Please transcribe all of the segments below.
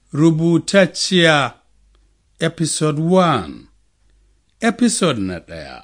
Rubutacciya Episode 1 Episode na ɗaya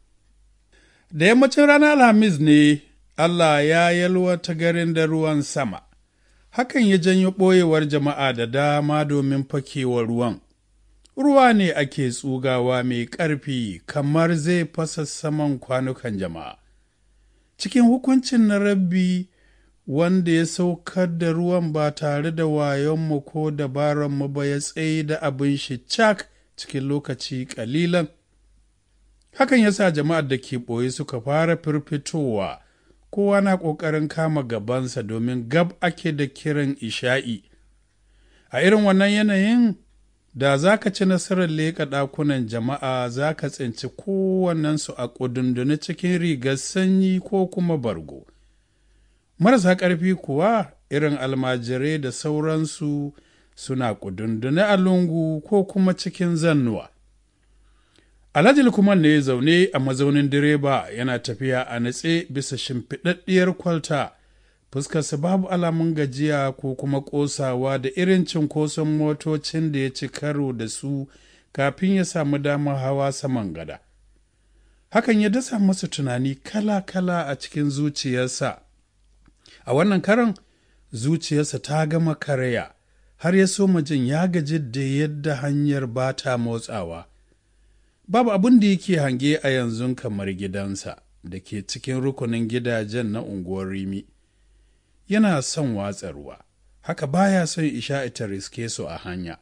Da yammacin ranar Alhamis ne Allah ya yalwata garin da ruwan sama, hakan ya janyo ɓoyewar jama'a da dama domin fakewar ruwan. Ruwa ne ake tsugawa mai ƙarfi kamar zai fasa saman kwanukan jama'a. Cikin hukuncin na rabbi wanda ya saukar da ruwan ba tare da wayonmu ko dabaranmu ba ya tsaye da abin shi cak cikin lokaci ƙalilan. Hakan ya sa jama'ar da ke ɓoye suka fara firfitowa, kowa na ƙoƙarin kama gabansa domin gab ake da kiran isha'i. A irin wannan yanayin, da za ka ci nasarar leƙa ɗakunan jama'a za ka tsinci kowannensu a ƙudundune cikin rigar sanyi ko kuma bargo. Marasa ƙarfi kuwa irin almajirai da sauransu suna ƙudundune a lungu ko kuma cikin zannuwa. Alhaji Lukman ne zaune a mazaunin direba yana tafiya a natse bisa shimfiɗaɗɗiyar kwalta, fuskarsa babu alamun gajiya ko kuma ƙosawa da irin cinkoson motocin da ya ci karo da su kafin ya samu damar hawa saman gada. Hakan ya dasa masa tunani kala-kala a cikin zuciyarsa. A wannan karan zuciyarsa ta gama karaya, har ya so jin ya gaji da yadda hanyar ba ta motsawa. babu abin da yake hange a yanzu kamar gidansa da ke cikin rukunin gidajen na unguwar rimi yana son watsa ruwa haka baya son isha ita riske su a hanya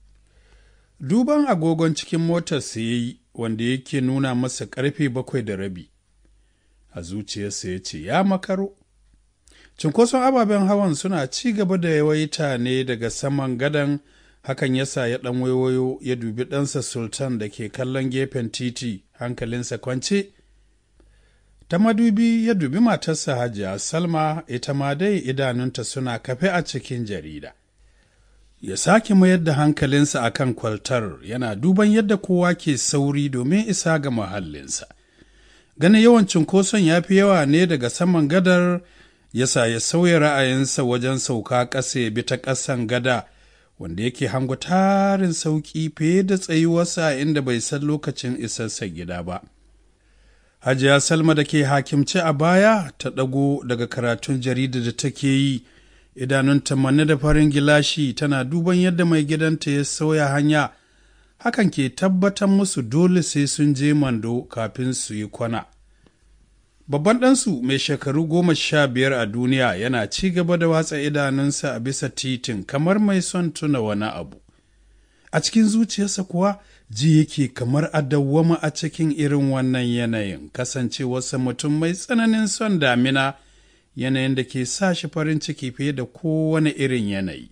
duban agogon cikin motar ya yi wanda yake nuna masa karfe bakwai da rabi a zuciyarsa ya ce ya makaro cinkoson ababen hawan suna ci gaba da yawaita ne daga saman gadon hakan ya sa ya ɗan waiwayo ya dubi ɗansa sultan da ke kallon gefen titi hankalinsa kwance ta madubi ya dubi matarsa hajiya salma ita ma dai idanunta suna kafe a cikin jarida ya sake mayar da hankalinsa a kan kwaltar yana duban yadda kowa ke sauri domin isa ga mahallinsa ganin yawan cunkoson ya fi yawa ne daga saman gadar yasa ya sauya ra'ayinsa wajen sauka ƙasa ya bi ta ƙasan gada wanda yake hango tarin sauƙi fiye da tsayuwarsa inda bai san lokacin isarsa gida ba. Hajiya Salma da ke hakimce a baya ta ɗago daga karatun jarida da take yi, idanunta manne da farin gilashi tana duban yadda mai gidanta ya sauya hanya, hakan ke tabbatar musu dole sai sun je mando kafin su yi kwana. Babban ɗansu mai shekaru goma sha biyar a duniya yana ci gaba da watsa idanunsa a bisa titin kamar mai son tuna wani abu. A cikin zuciyarsa kuwa ji yake kamar a dawwama a cikin irin wannan yanayin kasancewarsa mutum mai tsananin son damina yanayin da ke sa shi farin ciki fiye da kowane irin yanayi.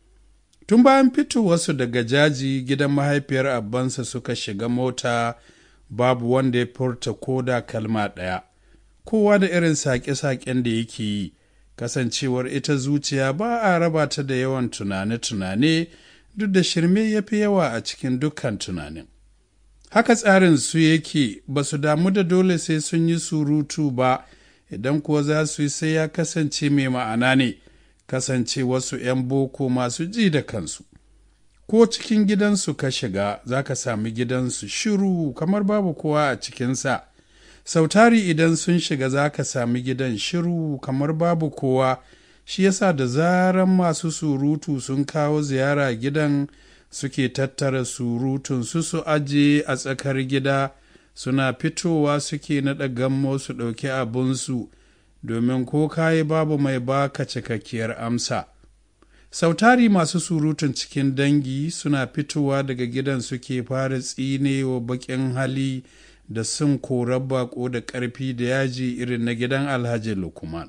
Tun bayan fitowarsu daga jaji gidan mahaifiyar abbansa suka shiga mota babu wanda ya furta ko da kalma ɗaya. kowa da irin saƙe-saƙen da yake yi kasancewar ita zuciya ba a raba ta da yawan tunane-tunane duk da shirme ya fi yawa a cikin dukkan tunanin haka tsarin su yake ba su damu da dole sai sun yi surutu ba idan kuwa za su yi sai ya kasance mai ma'ana ne kasance wasu 'yan boko masu ji da kansu ko cikin gidansu ka shiga za ka sami gidansu shiru kamar babu kowa a cikinsa sautari idan sun shiga za ka sami gidan shiru kamar babu kowa shi yasa da zaran masu surutu sun kawo ziyara gidan suke tattara surutun su su aje a tsakar gida suna fitowa suke naɗa gammo su ɗauki abinsu domin ko kayi babu mai baka cikakkiyar amsa sautari masu surutun cikin dangi suna fitowa daga gidan suke fara tsinewa baƙin hali da sun korar bako da ƙarfi da yaji irin na gidan alhaji lukman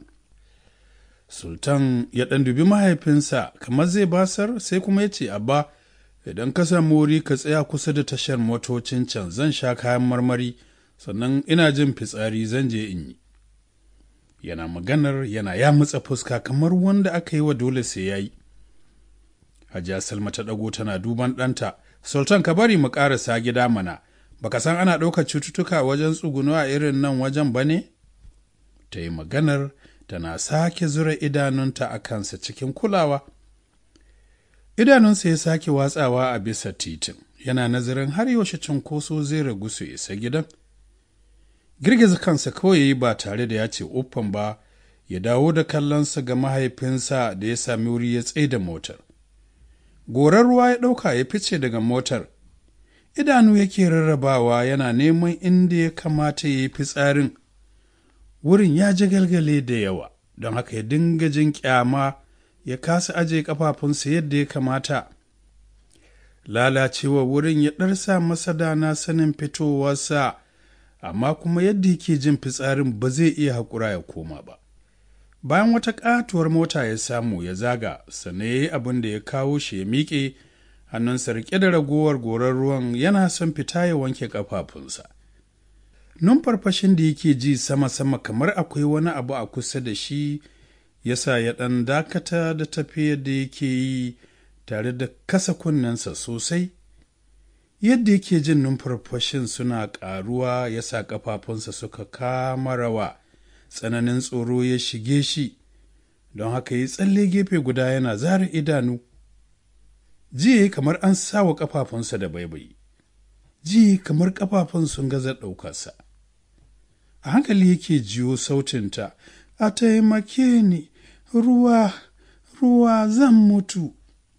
sultan ya ɗan dubi mahaifinsa kamar zai basar sai kuma ya ce abba idan ka samu wuri ka tsaya kusa da tashar motocin can zan sha kayan marmari sannan ina jin fitsari zan je in yi yana maganar yana ya matsa fuska kamar wanda aka yi wa dole sai ya yi hajiya salma ta ɗago tana duban ɗanta sultan ka bari mu ƙarasa gida mana baka san ana ɗaukar cututtuka wajen tsuguno a irin nan wajen ba ne? Ta yi maganar tana sake zura idanunta a kansa cikin kulawa. idanunsa ya sake watsawa a bisa titin yana nazarin har yaushe cunkoso zai ragu su isa gidan girgiza kansa kawai ya yi ba tare da ya ce uffan ba ya dawo da kallonsa ga mahaifinsa da ya sami wuri ya tsaye da motar gorar ruwa ya ɗauka ya fice daga motar idanu yake rarrabawa yana neman inda ya kamata ya yi fitsarin wurin ya ji galgale da yawa don haka ya dinga jin kyama ya kasa aje kafafunsa yadda ya kamata lalacewa wurin ya ɗarsa masa dana sanin fitowarsa amma kuma yadda yake jin fitsarin ba zai iya haƙura ya koma ba bayan wata ƙatuwar mota ya samu ya zaga sannan ya yi abin da ya kawo shi ya miƙe hannunsa riƙe da ragowar gorar ruwan yana son fita ya wanke ƙafafunsa numfarfashin da yake ji sama-sama kamar akwai wani abu a kusa da shi yasa ya ɗan dakata da tafiyar da yake yi tare da kasa kunnensa sosai yadda yake jin numfarfashin suna ƙaruwa ya sa ƙafafunsa suka kama rawa tsananin tsoro ya shige shi don haka yi tsalle gefe guda yana zara idanu jiya kamar an sa wa ƙafafunsa da baibayi ji kamar ƙafafun sun gaza ɗaukarsa a hankali yake jiyo sautinta a taimake ni ruwa ruwa zan mutu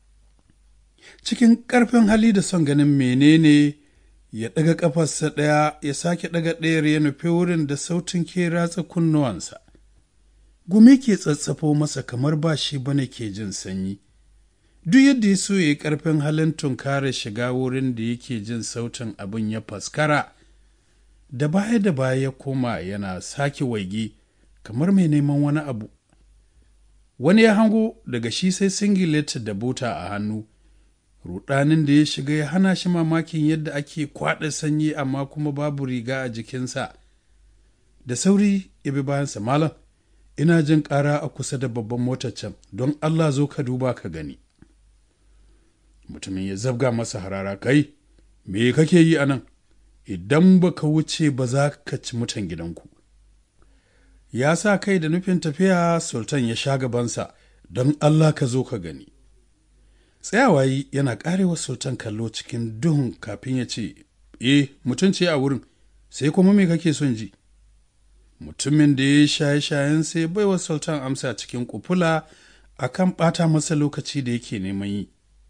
cikin ƙarfin hali da son ganin menene ya ɗaga ƙafarsa ɗaya ya sake ɗaga ɗayar ya nufi wurin da sautin ke ratsa kunnuwansa gumi ke tsatsafo masa kamar ba shi bane ke jin sanyi duk yadda ya so ya yi ƙarfin halin tunkara shiga wurin da yake jin sautin abin ya faskara da baya da baya ya koma yana sake waige kamar mai neman wani abu wani ya hango daga shi sai singileti da buta a hannu rudanin da ya shiga ya hana shi mamakin yadda ake kwaɗa sanyi amma kuma babu riga a jikinsa da sauri ya bi bayansa malam ina jin ƙara a kusa da babban motar can don allah zo ka duba ka gani mutumin ya zabga masa harara kai me kake yi a nan idan ba ka wuce ba za ka ci mutan gidanku ya sa kai da nufin tafiya sultan ya sha gabansa don allah ka zo ka gani tsayawa yi yana karewa sultan kallo cikin duhun kafin ya ce eh mutum ce a wurin sai kuma me kake son ji mutumin da ya shaye shayen sai baiwa sultan amsa cikin kufula akan ɓata masa lokaci da yake neman yi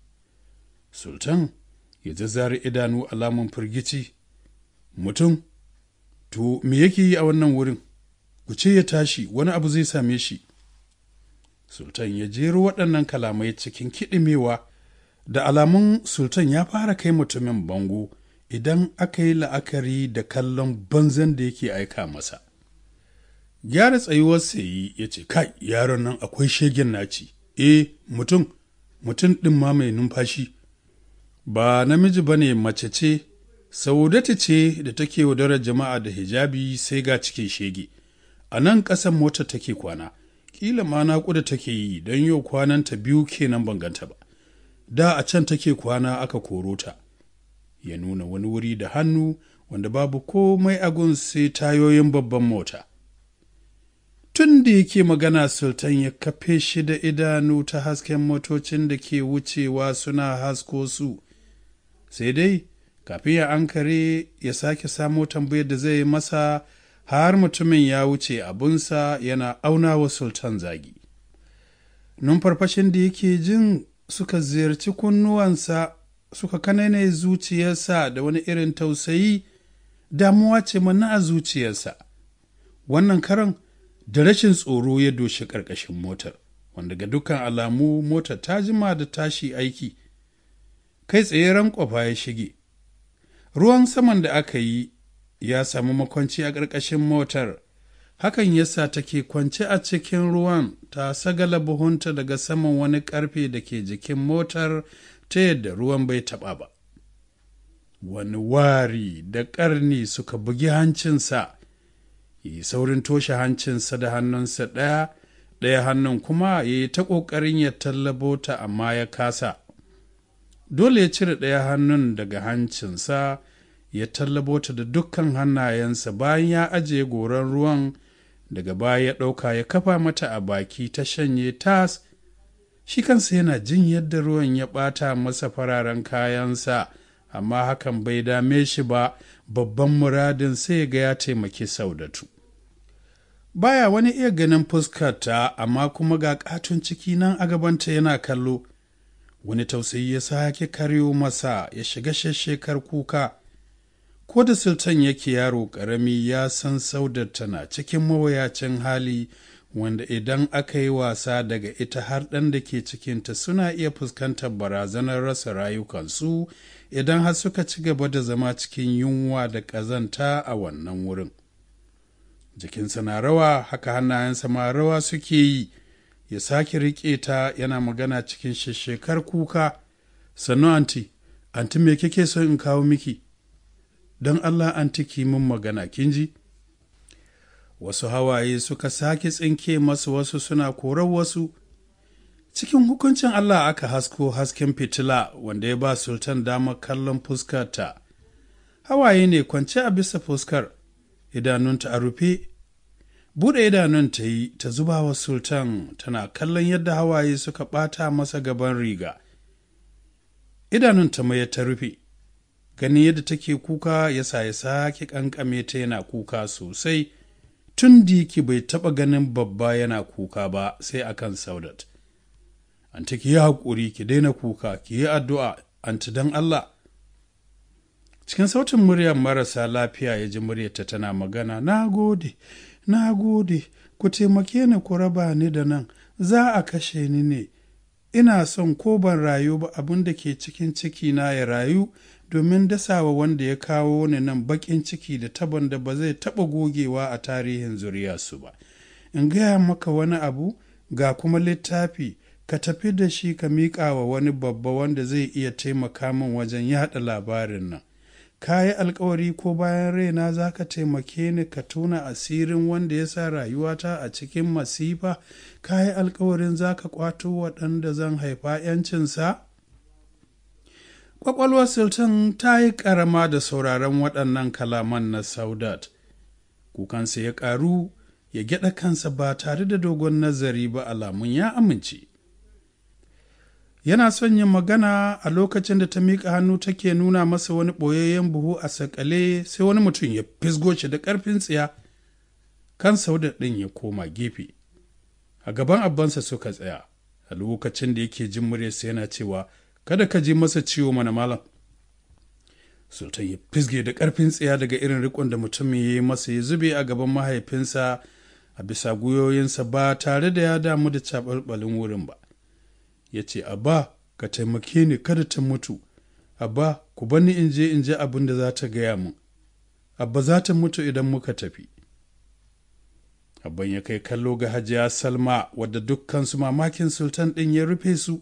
sultan ya zazzare idanu alamun firgici mutum to me yake yi a wannan wurin ku ce ya tashi wani abu zai same shi sultan ya jero waɗannan kalamai cikin kiɗimewa da alamun sultan ya fara kai mutumin bango idan aka yi la'akari da kallon banzan da yake aika masa gyara tsayuwar sayi ya ce kai yaron nan akwai shegen naci e mutum mutum ɗin ma mai numfashi ba namiji ba ne mace ce saudata ce da take yaudarar jama'a da hijabi sai ga cikin shege a nan ƙasan mota take kwana kila ma naƙuda take yi don yau kwananta biyu kenan ban ganta ba da a can take kwana aka koro ta ya nuna wani wuri da hannu wanda babu komai agun sai tayoyin babban mota tun da yake magana sultan ya kafe shi da idanu ta hasken motocin da ke wucewa suna hasko su sai dai kafin ya ankare ya sake samo tambayar da zai yi masa har mutumin ya wuce abunsa yana auna wa sultan zagi numfarfashin da yake jin suka ziyarci kunnuwansa suka kanane zuciyarsa da wani irin tausayi damuwa ce mana a zuciyarsa wannan karan da rashin tsoro ya doshi ƙarƙashin motar wanda ga dukkan alamu motar ta jima da tashi aiki kai tsaye rankwafa ya shige ruwan saman da aka yi ya samu makwanci a ƙarƙashin motar hakan yasa take kwance a cikin ruwan ta sagala buhunta daga saman wani ƙarfe da ke jikin motar ta yadda ruwan bai taɓa ba wani wari da ƙarni suka bugi hancinsa yi saurin toshe hancinsa da hannunsa ɗaya ɗaya hannun kuma ya yi ta ƙoƙarin ya tallabo ta amma ya kasa dole ya cire ɗaya hannun daga hancinsa ya tallabo ta da dukkan hannayensa bayan ya ajiye goron ruwan daga baya ya ɗauka ya kafa mata a baki ta shanye tas shi kansa yana jin yadda ruwan ya ɓata masa fararen kayansa amma hakan bai dame shi ba babban muradin sai ga ya taimaki saudatu baya wani iya ganin fuskarta amma kuma ga katon ciki nan a gabanta yana kallo wani tausayi ya sake karyo masa ya shiga shekar kuka ko da sultan yake yaro ƙarami ya san saudar tana cikin mawuyacin hali wanda idan aka yi wasa daga ita har ɗan da ke cikinta suna iya fuskantar barazanar rasa rayukansu idan har suka ci gaba da zama cikin yunwa da ƙazanta a wannan wurin jikinsa na rawa haka hannayensa ma rawa suke yi ya sake riƙe ta yana magana cikin shekar kuka sannu anti anti me kike son in kawo miki don allah anti ki min magana kin ji wasu hawaye suka sake tsinke masu wasu suna korar wasu cikin hukuncin allah aka hasko hasken fitila wanda ya ba sultan damar kallon fuskarta hawaye ne kwance a bisa fuskar idanunta a rufe buɗe idanun ta yi ta zuba wa sultan tana kallon yadda hawaye suka ɓata masa gaban riga idanunta mai ta rufe ganin yadda take kuka ya sa ya sake ƙanƙame ta yana kuka sosai tun diki bai taɓa ganin babba yana kuka ba sai akan saudat anti ki yi haƙuri ki daina kuka ki yi addu'a anti don allah cikin sautin muryar marasa lafiya ya ji muryarta tana magana na gode na gode ku taimake ni ku raba ni da nan za a kashe ni ne ina son ko ban rayu ba abin da ke cikin ciki na ya rayu domin dasawa wanda ya kawo ni nan bakin ciki da taban da ba zai taɓa gogewa a tarihin zuriyarsu ba in gaya maka wani abu ga kuma littafi ka tafi da shi ka miƙa wa wani babba wanda zai iya taimaka min wajen yaɗa labarin nan ka yi alkawari ko bayan raina za ka taimake ni ka tuna asirin wanda ya sa rayuwata a cikin masifa ka yi alkawarin za ka kwato waɗanda zan haifa ‘yancinsa? Ƙwaƙwalwar Sultan ta yi ƙarama da sauraron waɗannan kalaman na Saudat. Kukansa ya ƙaru ya gyaɗa kansa ba tare da dogon nazari ba alamun ya amince. yana son yin magana a lokacin da ta miƙa hannu take nuna masa wani ɓoyayyen buhu a sakale sai wani mutum ya fisgo shi da ƙarfin tsiya kan sauda ɗin ya koma gefe a gaban abbansa suka tsaya a lokacin da yake jin muryarsa yana cewa kada ka ji masa ciwo mana malam sultan ya fisge da ƙarfin tsiya daga irin rikon da mutumin ya yi masa ya zube a gaban mahaifinsa a bisa gwiwoyinsa ba tare da ya damu da caɓalɓalin wurin ba ya ce abba ka taimake ni kada ta mutu abba ku bani in je in ji abin da za ta gaya min abba za ta mutu idan muka tafi abban ya kai kallo ga hajiya salma wadda dukkansu mamakin sultan ɗin ya rufe su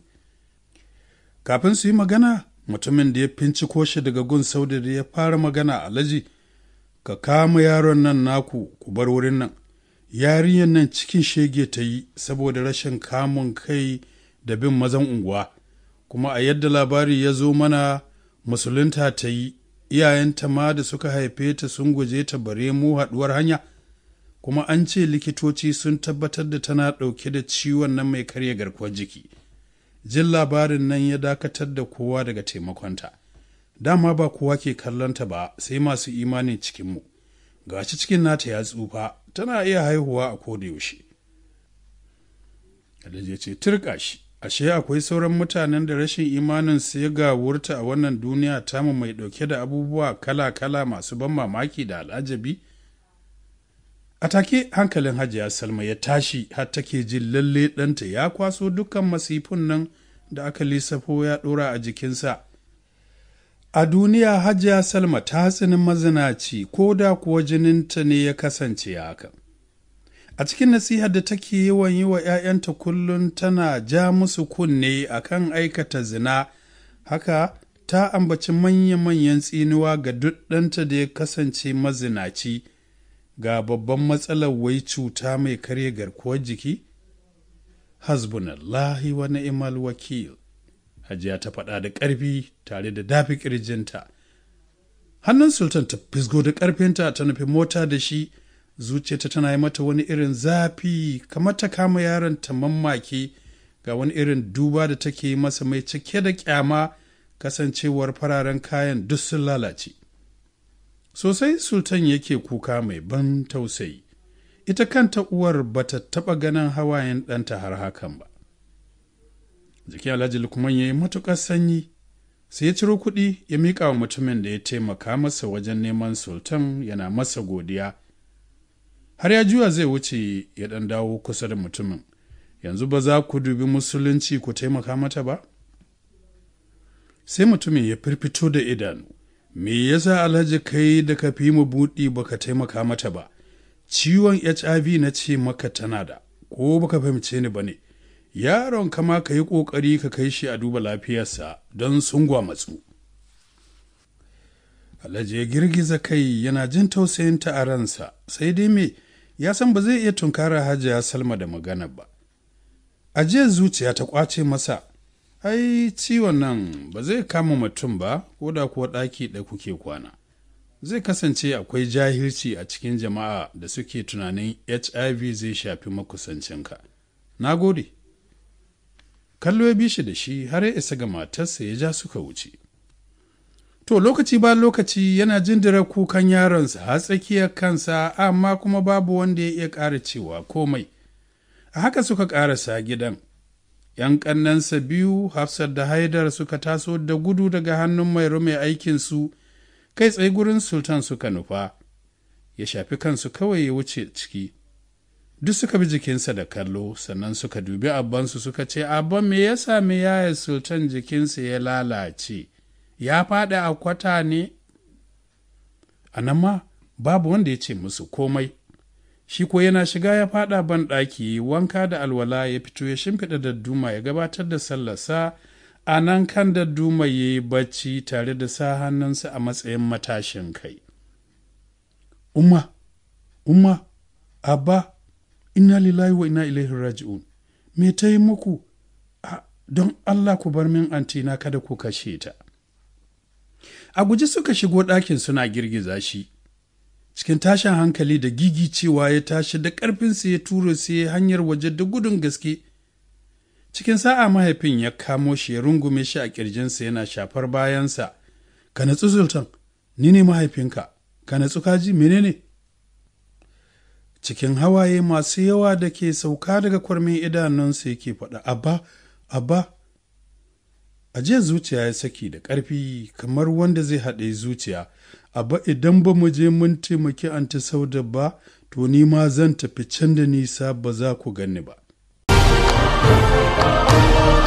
kafin su yi magana mutumin da ya finciko shi daga gun sauda da ya fara magana alhaji ka kama yaron nan naku ku bar wurin nan yarinyar nan cikin shege ta yi saboda rashin kamun kai da bin mazan unguwa kuma a yadda labari ya zo mana musulunta ta yi iyayenta ma da suka haife ta sun guje ta bare mu haɗuwar hanya kuma an ce likitoci sun tabbatar da tana ɗauke da ciwon nan mai karya garkuwar jiki jin labarin nan ya dakatar da kowa daga taimakonta dama ba kowa ke kallonta ba sai masu imanin cikinmu gashi cikin nata ya tsufa tana iya haihuwa a koda yaushe Alhaji ya ce turka shi ashe akwai sauran mutanen da rashin imanin su ya gawurta a wannan duniya tamu mai ɗauke da abubuwa kala-kala masu ban mamaki da al'ajabi a take hankalin hajiya salma ya tashi har take jin lalle ɗanta ya kwaso dukkan masifun nan da aka lissafo ya ɗora a jikinsa a duniya hajiya salma ta tsinin mazinaci ko da kuwa jininta ne ya kasance haka a cikin nasihar da take yawan yi wa 'ya'yanta kullum tana ja musu kunne akan aikata zina haka ta ambaci manya-manyan tsinuwa ga duk ɗanta da ya kasance mazinaci ga babban matsalar wai cuta mai karya garkuwar jiki hasbunallahi wa ni'mal wakil hajiya ta faɗa da ƙarfi tare da dafi ƙirjinta hannun sultan ta fisgo da ƙarfinta ta nufi mota da shi zuciyarta tana yi mata wani irin zafi kamar ta kama yaron ta mammaki ga wani irin duba da take masa mai cike da kyama kasancewar fararen kayan duk sun lalace sosai sultan yake kuka mai ban tausayi ita kanta uwar bata taɓa ganin hawayen ɗanta har hakan ba jiki alhaji lukman ya yi matuƙar sanyi sai ya ciro kuɗi ya miƙa wa mutumin da ya taimaka masa wajen neman sultan yana masa godiya har ya juya zai wuce ya ɗan dawo kusa da mutumin yanzu ba za ku dubi musulunci ku taimaka mata ba sai mutumin ya firfito da idanu me yasa alhaji kai da ka fi mu buɗi baka taimaka mata ba ciwon hiv na ce maka tana da ko baka fahimce ni ba ne yaron kama ka yi ƙoƙari ka kai shi a duba lafiyarsa don sun matsu. Alhaji ya girgiza kai yana jin tausayinta a ransa sai dai me ya san ba zai iya tunkara hajiya salma da magana ba. Ajiyar zuciya ta ƙwace masa, ai ciwon nan ba zai kama mutum ba ko da kuwa ɗaki ɗaya kuke kwana. Zai kasance akwai jahilci a cikin jama'a da suke tunanin HIV zai shafi makusancinka. Na gode. kallo ya bi shi da shi har ya isa ga matarsa ya ja suka wuce. To lokaci ba lokaci yana jindira kukan yaronsa har tsakiyar kansa amma kuma babu wanda ya iya ƙara cewa komai. A haka suka ƙarasa gidan. ‘Yan ƙannansa biyu Hafsat da Haidar suka taso da gudu daga hannun mai mai aikinsu kai tsaye gurin Sultan suka nufa. Ya shafi kansu kawai ya wuce ciki. duk suka bi jikinsa da kallo sannan suka dubi abbansu suka ce abban me ya sami yaya sultan jikinsa ya lalace ya faɗi a kwata ne a nan ma babu wanda ya ce musu komai shi ko yana shiga ya faɗa ban ɗaki wanka da alwala ya fito ya shimfiɗa dadduma ya gabatar da sallarsa a nan kan dadduma ya yi bacci tare da sa hannunsa a matsayin matashin kai umma umma abba inna lillahi wa inna ilaihi raji'un me ta yi muku don Allah ku bar min antina kada ku kashe ta a guji suka shigo ɗakin suna girgiza shi cikin tashin hankali da gigi cewa ya tashi da ƙarfinsa ya tura sai hanyar waje da gudun gaske cikin sa'a mahaifin ya kamo shi ya rungume shi a ƙirjinsa yana shafar bayansa ka natsu sultan ni ne mahaifinka ka natsu kaji menene cikin hawaye masu yawa da ke sauka daga kwarmin idanunsa yake faɗa abba abba ajiyar zuciya ya saki da ƙarfi kamar wanda zai haɗe zuciya abba idan ba mu je mun taimaki anti sauda ba to ni ma zan tafi can da nisa ba za ku gani ba